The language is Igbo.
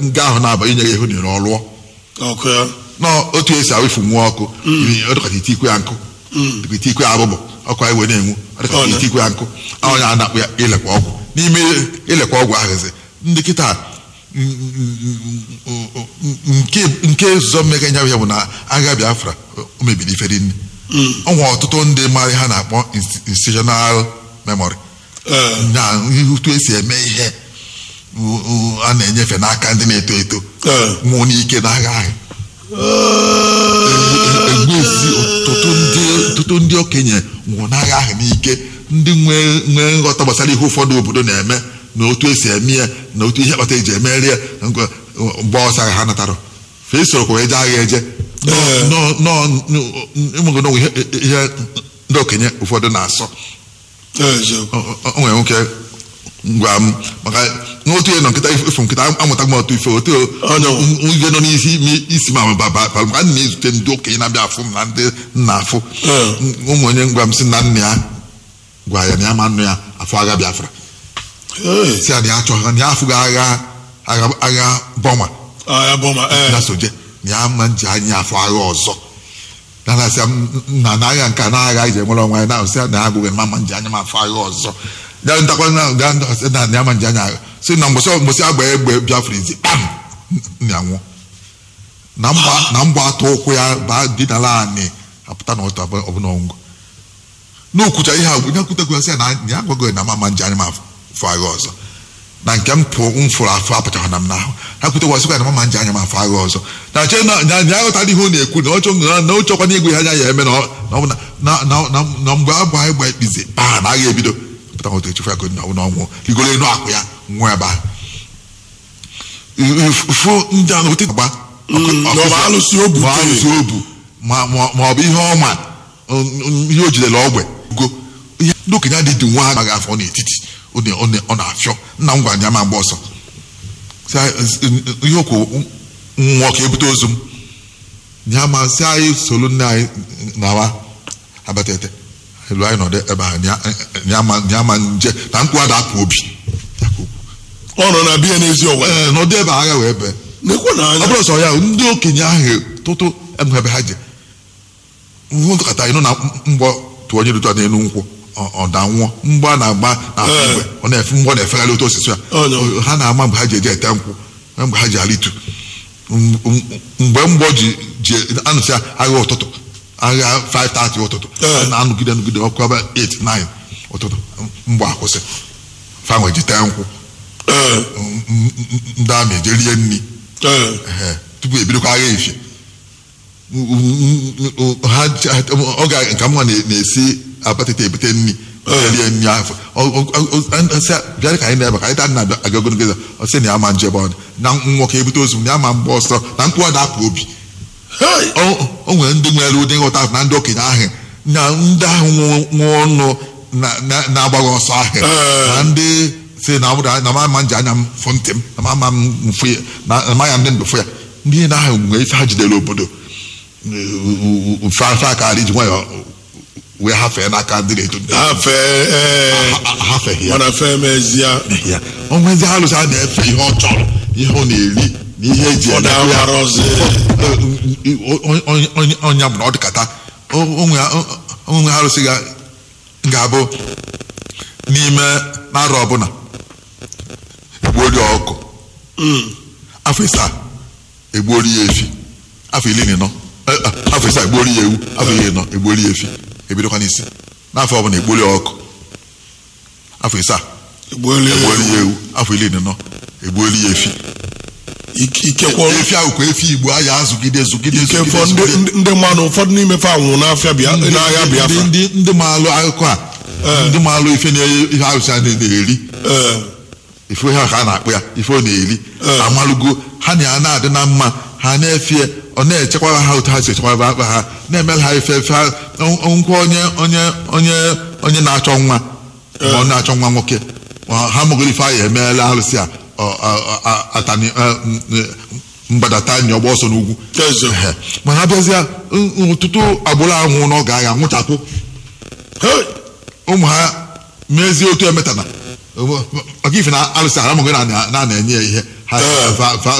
nga ahụ na-aba inye ya ihu nire ọlụọ ọkụ ya nọ otu esi awụfu nwa ọkụ ọ dịkọta ite ikwe ya nkụ dịka ite ikwe abụbụ ọkụ anyị wee na-enwu ọ dịkọta Ọ na- ite ikwe ya nkụ onye a na-akpụ ya ilekwa ọgwụ n'ime ilekwa ọgwụ ahụzi ndị kịta nke nke zụzọ mmega nya ya bụ na agha Biafra o mebiri ife dị nne ọnwa ọtụtụ ndị mmadụ ha na-akpọ insti- institutional memory ee na otu esi eme ihe u- u- a na-enyefe n'aka ndị na-eto eto ee nwụọ n'ike n'agha ahụ egbuezi ọtụtụ ndị ọtụtụ ndị okenye nwụrụ n'agha ahụ n'ike ndị nwee nwee nghọta gbasara ihe ụfọdụ obodo na-eme na otu esi eme ya na otu ihe kpata eji emeri ya na ngwa- mgbe ọsọ agha ha natara fe isorokwa eje agha eje Ee. ịmụgodo ihe ihe ndị okenye ụfọdụ na-asọ eziokwu o o- o nwere nwoke ngwa m maka n'otu ihe nọ nkịta ifo nkịta amụta m otu ife otu Onye nwe. ihe nọ n'isi imi- isi ma ba ba ba maka a na-ezute ndị okenye na-abịa afụ m na ndị nna afụ Ee. ụmụ onye ngwa m si na nna ya gwa ya na ya ma nnu ya afọ agha Biafra ee si ya na ya achọghị na ya afụghị agha agha agha bọma agha bọma ee na soje na ya ma nji anya afọ agha ọzọ na na-asị ya na na agha nke a na agha iji enwere onwe ya na sị ya na ya agụghị ma ma nji anya m afọ agha ọzọ ya ntakwa na ga sị na na ya ma nji anya agha si na mgbọsị mgbọsị agba egbe Biafra izi kpam na ya nwụọ na mgba na mgba atụ ụkwụ ya baa dinala anị apụta na ọtọ ọbụla ọngụ n'okwucha ihe a ya kwutekwa sị ya na ya agwago na ma ma nji anya m afọ agha ọzọ na nke m pụ m fụrụ afọ apụchara na m n'ahụ ha kwutekwa sịkwa na mama nji anya m afọ agha ọzọ na che na na ya aghọtara ihe ọ na-ekwu na ọ chọ na na ọ chọkwa na igwe ihe anya ya eme na ọ- na ọ bụ na na na na na mgbe agba anyị gba ikpizi baa na agha ebido pụta otu echefu ya ka na ọ ọnwụ rigoro enu akụ ya nwụọ ebe ahụ fụ ndị a na ote gba Mm, na ọ bụ alụsị o butere. ma alụsị obu ma ma ma ọ bụ ihe ọma mm, ihe o jidere ogbe go ihe ndị okenye adị dị nwa amaghị afọ n'etiti ọ na- ọ na- ọ na-afịọ nna m gwara ya ma mgbe ọsọ Sị anyị, ihe okwu nwa ka ebute ozu m ya ma sị anyị solu nne anyị nawa abatete elu anyị nọdụ ebe ahụ ya- ya ma- ya ma nje na mkpu ada akụ obi Ya ka o kwuru. ọ nọ na biya n'ezi ọwa Ee, nọdụ ebe agha wee bee nekwe na ọ anya bụrụ sọ ya ndị okenye ahụ tụtụ enwe ebe ha je nkata ịnụ na mgbọ tụọ onye dụtụ n'elu nkwụ ọ- ọ da nwụọ mgbọ a na-agba na Ee. igwe ọ na-efe mgbọ na-efegharị otu osisi ya Ọ nọ. O- ha na-ama mgbe ha ji eje ete nkwụ na mgbe ha ji alitu M- m- mgbe mgbọ ji ji anụsị agha ụtụtụ agha 5:30 ụtụtụ Ee. a na-anụgide anụgide ọkụ ebe 8 9 ụtụtụ mgbọ akwụsị fanwe ji tee nkwụ ee M- m- m- ndị amị eje rie nri ee Ehe, tupu ebidokwa agha efie ha ọ ga nke mma na-esi abatịta ebute nri rie nri afọ sị bịara ka anyị na-ebe ka anyị taa nna aga ogologo ụzọ ọ sị na ya ma nje ebe ọ dị na nwoke ebute ozu na ya ma mgbe ọsọ na mkpụrụ da-apụ obi hei o o nwere ndị nwere ụdị nghọta ahụ na ndị okenye ahụ na ndị ahụ nwe ọnụ na- na- na-agbaghị ọsọ ahụ Ee. na ndị si na ọ bụrụ na ma ama nji anya m fụ ntị m na ma ama m mfụ ya na na ma ya ndị ndụ fụ ya ndị na ahụ nwere ife ha jidere obodo fe aka ala iji nwayọ wee hafee n'aka ndị na-eto ndị ha fee ee Ha- hafeghị ya mana fee mezie ya o nwezi alụsị a na-efe ihe ọ chọrọ ihe ọ na-eri na ihe eji ọ eme ya na-amarọzi onye bụ na ọ dịkata onwe arụsị ga- ga-abụ n'ime n'arọ ọbụla egbuori ọkụ afọ isaa egbuori ya efi afọ iri na ịnọ eh, ah, afọ isaa egbuori ya ewu afọ iri na ịnọ egbuori ya efi ebidokwa n'isi n'afọ ọbụla egbuori ya ọkụ afọ isaa egbuelu egbuori ya ewu afọ iri na ịnọ egbuori ya efi ikekwe efi ahụ ka efi igbo aya azụgide zụgide ike zụgide fọ ndị zụgide. ndị- ndị mmadụ ụfọdụ n'ime fa nwụrụ n'afịa bịa Ndị- n'agha ndị- biafra ndị ndị maalụ akụkọ a ndị maalụ ife na ihe arụsị a na-eri ee ife ha ka a na-akpụ ya ife ọ na-eri Ee. amalụgo ha na ya na-adị na mma ha na-efie ọ na-echekwara ha otu ha si echekwaba akpa ha na-emere ha ife efe ha nkwa onye onye onye onye na-achọ nwa ma ọ na-achọ nwa nwoke ma ha mụgoro ife ahụ emeela arụsị a ọ- ọ- ọ- atani eh, m- m- mgbadata nye ọgba ọsọ n'ugwu Eze. Ehe. mana ha bịazịa ọtụtụ agbụrụ anwụ n'oge agha nwụchapụ Hey! ụmụ ha mezie otu emetana maka ife na alụsị aramụghị na na-enye ya ihe ha Ee. fa- fa-